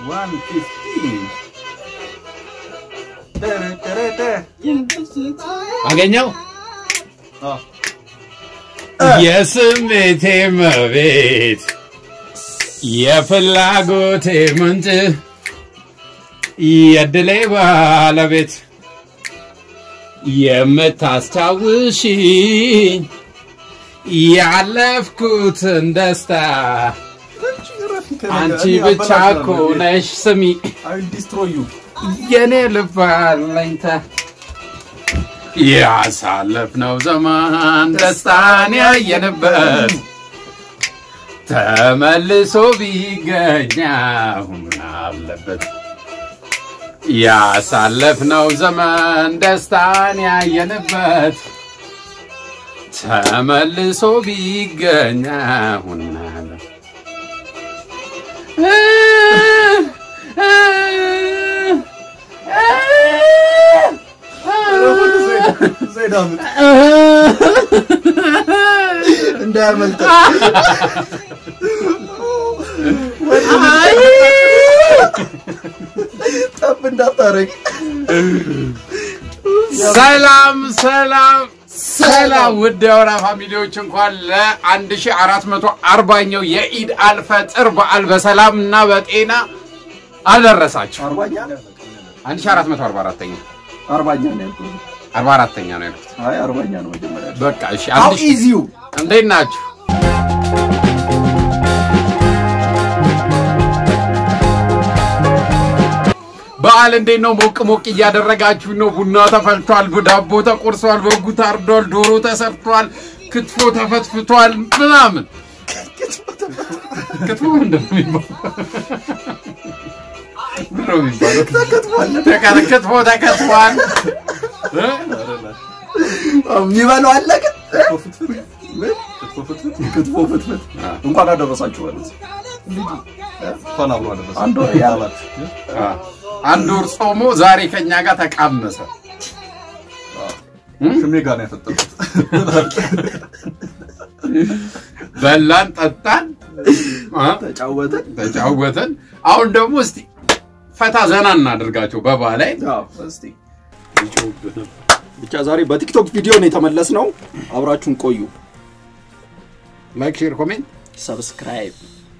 ዋን ፊፍቲን tere, tere, tere. አገኘው አዎ። የስሜቴ መቤት የፍላጎቴ ምንጭ የድሌ ባለቤት የምታስታውሽኝ ያለፍኩትን ደስታ አንቺ ብቻ እኮ ነሽ ስሚ I will destroy you. የኔ ልብ አለኝታ ያሳለፍነው ዘመን ደስታን ያየንበት ተመልሶ ቢገኝ አሁን አለበት። ያሳለፍነው ዘመን ደስታን ያየንበት ተመልሶ ቢገኝ አሁን አለበት። ዘይድ አምጥ እንዳያመልጥ ጠብ እንዳታረግ ሰላም ሰላም ሰላም ውድ የወራ ፋሚሊዎች እንኳን ለ1440ኛው የኢድ አልፈጥር በዓል በሰላም እና በጤና አደረሳችሁ። አርባኛ 1444ኛ አርባኛ ነው ያልኩት 44ኛ ነው ያልኩት። አይ አርባኛ ነው መጀመሪያ በቃ እሺ፣ አው አንድ ሺህ- ኢዚዩ እንዴት ናችሁ? በዓል እንዴት ነው? ሞቅ ሞቅ እያደረጋችሁ ነው? ቡና ተፈልቷል፣ ዳቦ ተቆርሷል፣ በጉ ታርዷል፣ ዶሮ ተሰርቷል፣ ክትፎ ተፈትፍቷል ምናምን። ክትፎ ምንድን ነው የሚባለው? ምንድን ነው የሚባለው? ተከ- ክትፎ ተከትፏል። እ? የሚበላው አለ ግን ክትፎ ፍትፍት ክትፎ ፍትፍት እንኳን አደረሳችሁ ማለት እንኳን አብሮ አደረሰ። አንድ ወር ያላት አ፣ አንድ ወር ጾሞ ዛሬ ከኛ ጋር ተቃመሰ። ሽሜ ጋር ነው ያፈጠርኩት። በላን፣ ጠጣን፣ አ፣ ተጫወተ ተጫወተን። አሁን ደግሞ እስቲ ፈታ ዘና እናደርጋቸው በበዓል ላይ አዎ እስቲ ብቻ ዛሬ በቲክቶክ ቪዲዮ ነው የተመለስ ነው አብራችሁን ቆዩ ላይክ፣ ሼር፣ ኮሜንት ሰብስክራይብ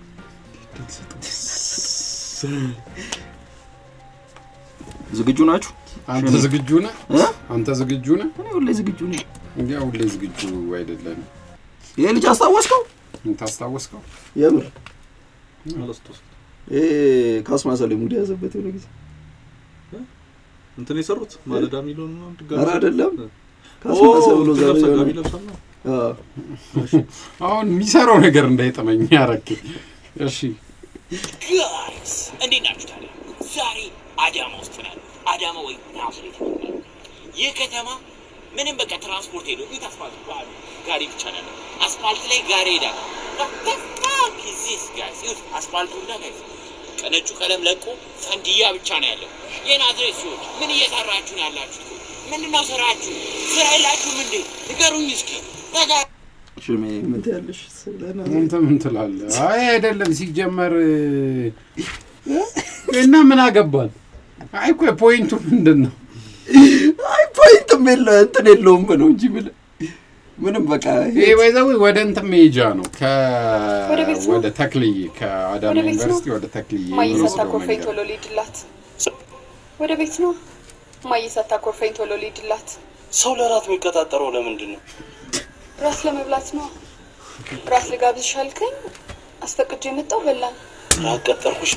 ዝግጁ ናችሁ አንተ ዝግጁ ነህ? እ? አንተ ዝግጁ ነህ? እኔ ሁሌ ዝግጁ ነኝ እንዴ ሁሌ ዝግጁ አይደለም። ይሄ ልጅ አስታወስከው ታስታወስከው? የምር አላስታውስም። ይሄ ካስማሰለ ሙድ ያዘበት የሆነ ጊዜ እንትን የሰሩት ማለዳ የሚለውን ነው ድጋሚ ኧረ አይደለም ኦ፣ ካስማሰ ብሎ እንትን ዛሬ ለብሰው የሆነ- ጋቢ ለብሰው ነው። አዎ። አሁን የሚሰራው ነገር እንዳይጠመኝ ያረክ። እሺ ጋይስ እንዴት ናችሁ ታዲያ? ዛሬ አዳማ ውስጥ ነን። አዳማ ወይ ናዝሬት ይባላል። ይህ ከተማ ምንም በቃ ትራንስፖርት ሄዶ ቤት አስፋልት ባሉ ጋሪ ብቻ ነው ያለው። አስፋልት ላይ ጋሪ ሄዳል። ዚስ ጋይስ ይሁት አስፋልቱ እና ጋይስ ቀነጩ ቀለም ለቆ ፈንድያ ብቻ ነው ያለው። የናዝሬት ሰዎች ምን እየሰራችሁ ነው ያላችሁት? ምንድን ነው ስራችሁ? ስራ የላችሁም እንዴ? ንገሩኝ እስኪ ነገ ሽሜ ምን ትያለሽ ስለና አንተ ምን ትላለህ? አይ አይደለም ሲጀመር እና ምን አገባል? አይ እኮ ፖይንቱ ምንድን ነው? አይ ፖይንትም የለ እንትን የለውም ብለው እንጂ ምን ምንም በቃ ይሄ ባይዘው ወደ እንትን መሄጃ ነው ከ ወደ ቤት ነው? ወደ ተክልዬ ከአዳማ ወደ ቤት ነው? ዩኒቨርሲቲ ወደ ተክልዬ ማየት የሚወስደው ሳታኮርፈኝ መንገድ። ቶሎ ልሂድላት። ወደ ቤት ነው። ማየት ሳታኮርፈኝ ቶሎ ልሂድላት። ሰው ለራት የሚቀጣጠረው ለምንድን ነው? ራት ለመብላት ነው። ራት ልጋብዝሽ አልከኝ፣ አስፈቅጄ የመጣው በላን። ራት ቀጠርኩሽ።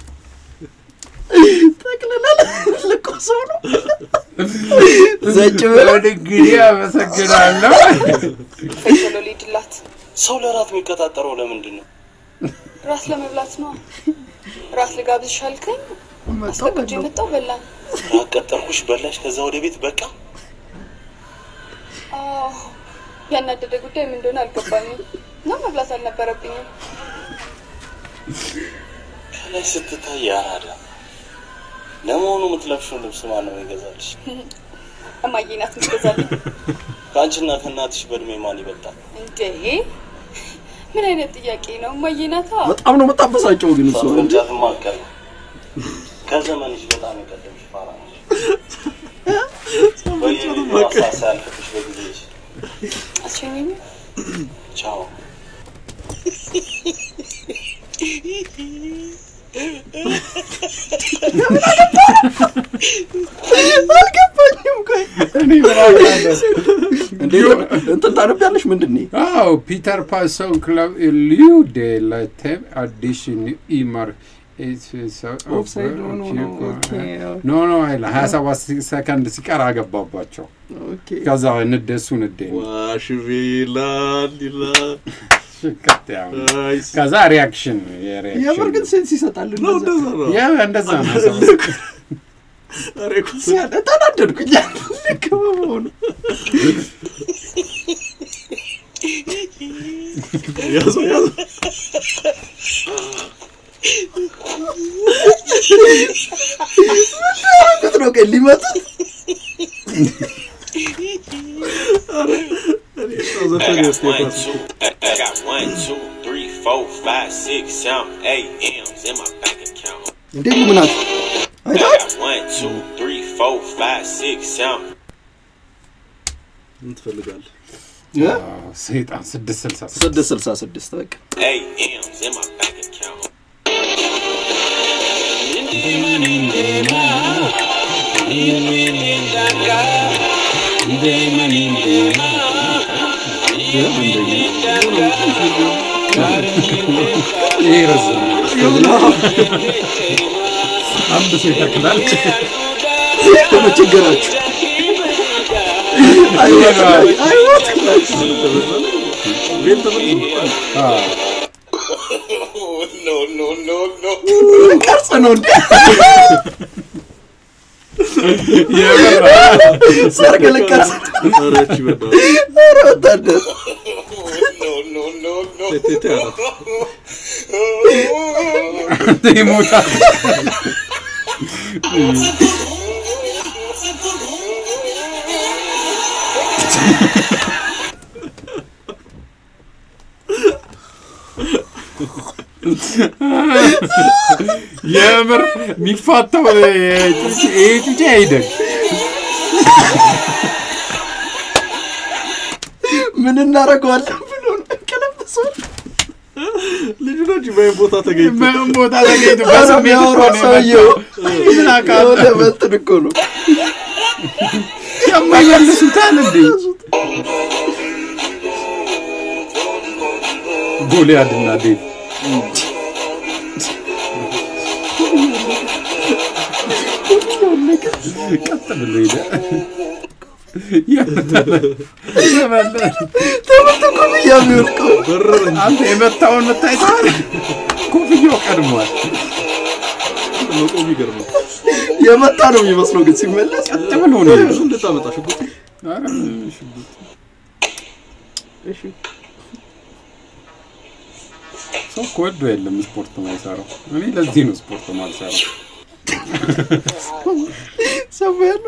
ጠቅልላል ልቆ ሰው ነው ዘጭ ብለ እንግዲህ አመሰግናለሁ። ፈኝ ቶሎ ልሂድላት። ሰው ለራት የሚቀጣጠረው ለምንድን ነው? ራት ለመብላት ነው። ራት ልጋብዝሽ አልከኝ፣ አስፈቅጄ የመጣው በላን። ራት ቀጠርኩሽ፣ በላሽ፣ ከዛ ወደ ቤት በቃ። አዎ፣ ያናደደ ጉዳይ ምን እንደሆነ አልገባኝም እና መብላት አልነበረብኝም። ከላይ ስትታይ ያራዳ። ለመሆኑ የምትለብሽውን ልብስ ማን ነው ይገዛልሽ? እማዬ ናት የምትገዛልኝ። ከአንቺና ከእናትሽ በእድሜ ማን ይበልጣል? እንዴ ምን አይነት ጥያቄ ነው? እማዬ ናታ። በጣም ነው የምታበሳጨው ግን እሱ እሷ እንጂ መምጫት ማቀር በዘመንሽ በጣም የቀደምሽ ፋራ ነሽ። በየጊዜው አሳሳ ያልፍብሽ በጊዜሽ። አስቸኘኝ ቻው። አልገባኝም። ቆይ እኔ ምን አውቃለሁ? እንዴ እንትን ታነቢያለሽ? ምንድን ነው? አዎ ፒተር ፓሶን ክለብ ሊዩ ዴ ላቴም አዲሽን ኢማር ኦፍሳይድ ሆኖ ነው። ኦኬ፣ ኖ ኖ አይለ ሀያ ሰባት ሰከንድ ሲቀር አገባባቸው። ኦኬ። ከዛ ንደሱ ንዴ ነው ዋሽቤ ይላል ይላል። ሽቅጥ ያው ነው። ናይስ ከዛ ሪያክሽን የምር የሪያክሽን ግን ሴንስ ይሰጣል። ነው እንደዛ እንደዛ ነው። ያ እንደዛ ነው ሰው ኧረ እኮ ሲያለ ተናደድኩኝ። ልክ በመሆኑ ያዘው ያዘው። ያደረጉት ነው። ቀን ሊመቱት እኔ እሷ ዘፈን I got ያስቴፋ one, two, I got one, two, three, four, five, six, seven, eight M's in my bank account. እንዴ ልምናት I አይታት got one, two, three, four, five, six, seven. ምን ትፈልጋለህ? ሰይጣን ስድስት ስልሳ ስድስት ስድስት ስልሳ ስድስት በቃ Eight M's in my bank account. ይሄ ረዘመ። አንድ ሰው ይተክላል። ደግሞ ችግራችሁ አይወት አይወት ቤት ተመልሶ አዎ። no, no, no, no. ቀርጽ ነው እንዴ የምር ሰርግ ልቀርጽ ኧረ እቺ በእናትህ ኧረ ወታደር No, no, no, no. ቴቴ አላት። ይሞታል። የምር የሚፋታው ይሄ ጩጬ አይደል? ምን እናደርገዋለን ብሎ ነው ቀለበሰው ልጁ ነው እንጂ በይን ቦታ ተገኝቶ ምን ቦታ ተገኝቶ ኧረ በስሜት እኮ የሚያወራው ነው ሰውየው የመጣው። ምን አውቃለሁ? የሆነ በእንትን እኮ ነው የማይመልሱታል እንዴ? ጎልያድና ዴቭ ቀጥ ብሎ ሄደ። የመታ- ትምህርት ኮፍያ የሚወድቀው በረረኝ። አንተ የመታውን መታየት ኮፍያው ቀድሟል። መቆም ይገርማል። የመታ ነው የሚመስለው ግን ሲመለስ ቀጥ ብሎ ነው የሄደው። እንድታመጣ ሽጉጥ ኧረ ምን ሽጉጥ። ሰው እኮ ወዶ የለም ስፖርት ማይሰራው። እኔ ለዚህ ነው ስፖርት ማልሰራው። ሰማ ያለው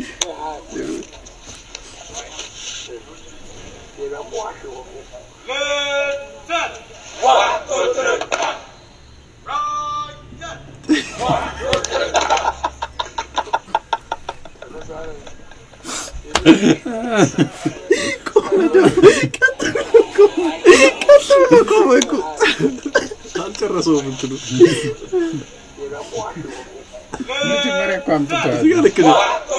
ቆመ እኮ አልጨረሰውም እንትኑ መጀመሪያ እኮ አምጥተዋል። እዚህ ጋር ልክ ነህ።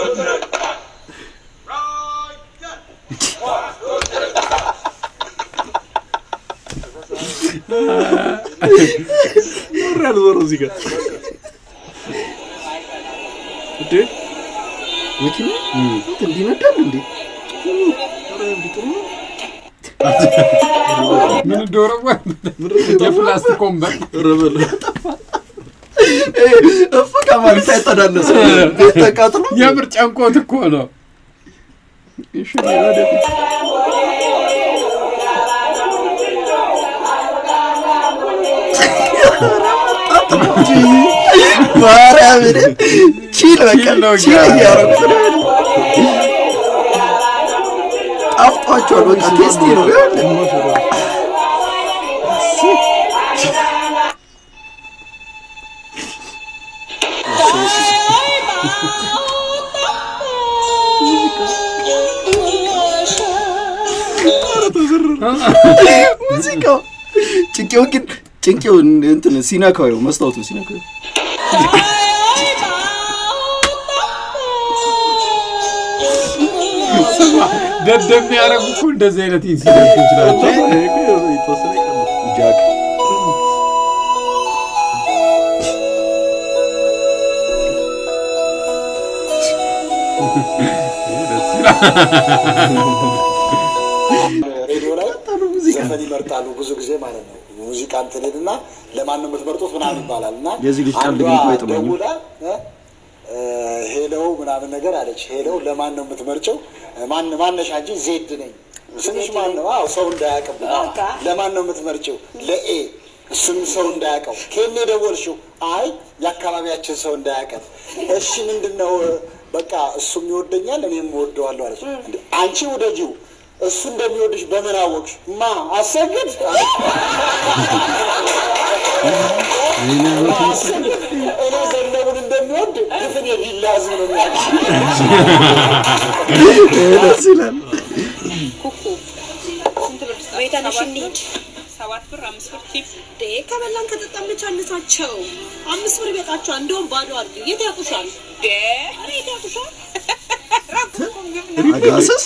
ዞር ያለ ዞሮ እዚህ ጋር እንዴ መኪና እንዲነዳል እንዴ ኧረ እንዲህ ጥሩ ነው። ምን እንደሆነ የፕላስቲክ ወንበር ኧረ በለው። እፍ ከማለት አይተናነስ ቤት ተቃጥሎ የምር ጨንቆት እኮ ነው። እሺ ወደፊት ማርያምን ቺል በቃ ቺል ነው ቺል እያደረጉ። እያደረጉት ነው። ጣፍጧቸዋል። በቃ ቴስቲ ነው። ይኸውልህ ሙዚቃው ጭንቄው ግን ጭንቄው እንትን ሲነካው ይኸው መስታወቱ ሲነካው ይኸው። ደደብ ያደረጉ እኮ እንደዚህ አይነት ኢንሲደንቶች ናቸው። የተወሰነ ይቀንስ። ጃክ ደስ ይላል። ሬዲዮ ላይ ዘፈን ይመርጣሉ ብዙ ጊዜ ማለት ነው። ሙዚቃ እንትን ሄድና ለማን ነው የምትመርጡት ምናምን ይባላል እና የዚህ ልጅ ቀልድ አንዷ ግን እኮ አይጥመኝም። ደውላ እ፣ እ፣ ሄለው ምናምን ነገር አለች። ሄለው ለማን ነው የምትመርጨው? ማን ማነሻ እንጂ ዜድ ነኝ ስምሽ ማን ነው? አዎ ሰው እንዳያውቅም ለማን ነው የምትመርጨው? ለኤ እሱንም ሰው እንዳያውቀው። ከኔ ደወልሽው? አይ የአካባቢያችን ሰው እንዳያውቀን። እሺ ምንድን ነው? በቃ እሱም ይወደኛል እኔም እወደዋለሁ አለች። እንዴ፣ አንቺ ውደጂው እሱ እንደሚወድሽ በምን አወቅሽ? ማ አሰግድ እኔ ዘነቡን እንደሚወድ ግፍን የዲላ ህዝብ ነው የሚያውቅ። ደስ ይላል። ቤተነሽ እንሂድ። ሰባት ብር አምስት ብር ቲፕ ዴ ከበላን ከጠጣን ብቻ አነሳቸው። አምስት ብር ይበቃቸዋል። እንደውም ባዶ አድርግ። የት ያውቁሻል? ዴ ኧረ የት ያውቁሻል? አጋሰስ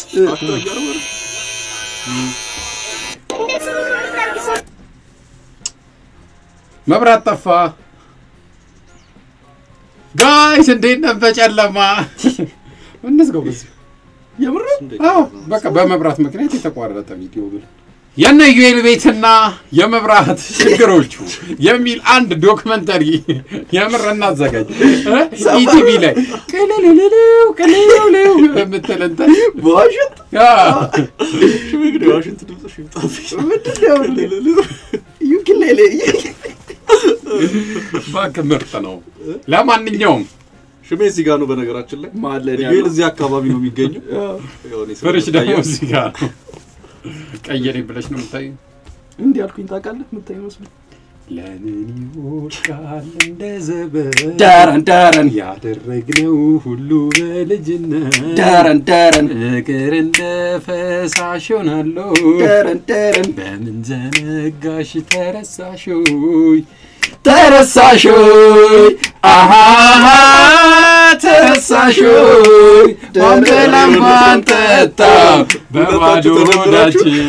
መብራት ጠፋ። ጋይስ እንዴት ነህ? በጨለማ እንዝጋው በዚህ የምር አዎ በቃ በመብራት ምክንያት የተቋረጠ ቪዲዮ ብሎ የነ ዩኤል ቤትና የመብራት ችግሮቹ የሚል አንድ ዶክመንተሪ የምር እናዘጋጅ እ? ኢቲቪ ላይ ቅልልልልው ቅልልልው የምትል እንትን በዋሽንት አዎ። ሽሜ እንግዲህ ዋሽንት ድምፅሽ ይምጣብኝ። ምንድን ነው ዩኪሌሌ እባክህ ምርጥ ነው። ለማንኛውም ሽሜ እዚህ ጋር ነው በነገራችን ላይ ማለን ዩኤል እዚህ አካባቢ ነው የሚገኘው። ያው እኔ ፍርሽ ደግሞ ስለምታየው እዚህ ጋር ነው። ቀየሬ ብለሽ ነው የምታዩ እንዲህ አልኩኝ ታውቃለህ የምታይ መስሎ ለምን ይወድቃል እንደ ዘበት ዳረን ዳረን ያደረግነው ሁሉ በልጅነት ዳረን ዳረን ፍቅር እንደ ፈሳሽ ሆናለሁ ዳረን ዳረን በምን ዘነጋሽ ተረሳሾይ ተረሳሾይ አሃሃ ተረሳሾይ ማንበላ እንኳን ጠጣው በባዶ ሆዳችን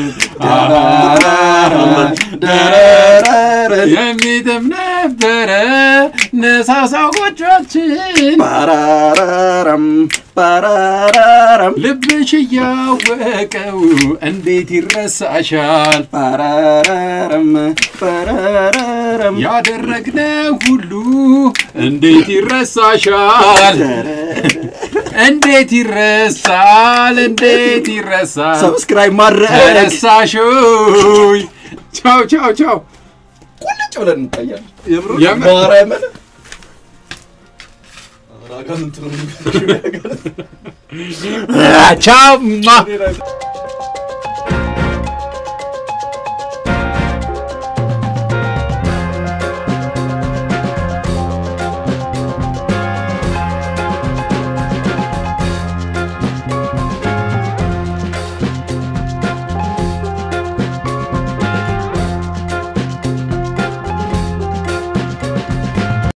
ደረረረን የሚጥም ነበረ ነሳሳው ጎጇችን ፓራራራም ፓራራራም ልብሽ እያወቀው እንዴት ይረሳሻል ፓራራራም ፓራራራም ያደረግነው ሁሉ እንዴት ይረሳሻል እንዴት ይረሳል እንዴት ይረሳል ሰብስክራይብ ማድረግ ተረሳሾይ ቻው ቻው ቻው ቁልጭ ብለን እንታያለን። የምር የምር ማርያምን አጋንንት ነው ቻው ማ የሚመስለው።